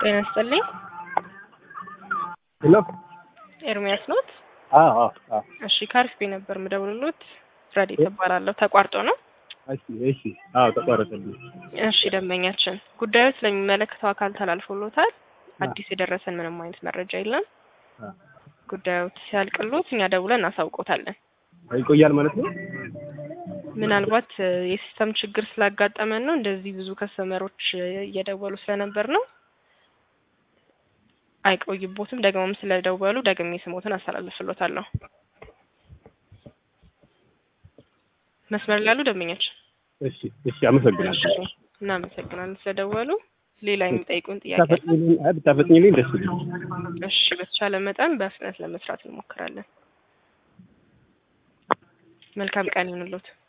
ጤና ይስጥልኝ። ሄሎ ኤርሚያስ ኖት? አዎ አዎ አዎ እሺ ካሪስፔ ነበር ምደውልሎት። ረዴት እባላለሁ። ተቋርጦ ነው? እሺ እሺ አዎ ተቋረጠልኝ። እሺ ደንበኛችን ጉዳዩ ስለሚመለከተው አካል ተላልፎሎታል። አዲስ የደረሰን ምንም አይነት መረጃ የለም። አ ጉዳዩ ሲያልቅሎት እኛ ደውለን እናሳውቆታለን። ይቆያል ማለት ነው? ምናልባት እ የሲስተም ችግር ስላጋጠመን ነው እንደዚህ ብዙ ከስተመሮች እ እየደወሉ ስለነበር ነው። አይቆይቦትም። ደግሞም ስለደወሉ ደግሜ ስሞትን አስተላልፍሎታለሁ። መስመር ላይ ያሉ ደንበኛችን እሺ እሺ አመሰግናለሁ። እሺ፣ እናመሰግናለን ስለደወሉ። ሌላ የሚጠይቁን ጥያቄ አለ? ብታፈጥኝልኝ አይ ብታፈጥኝልኝ ደስ ይለኛል። እሺ፣ በተቻለ መጠን በፍጥነት ለመስራት እንሞክራለን። መልካም ቀን ይሁንልዎት።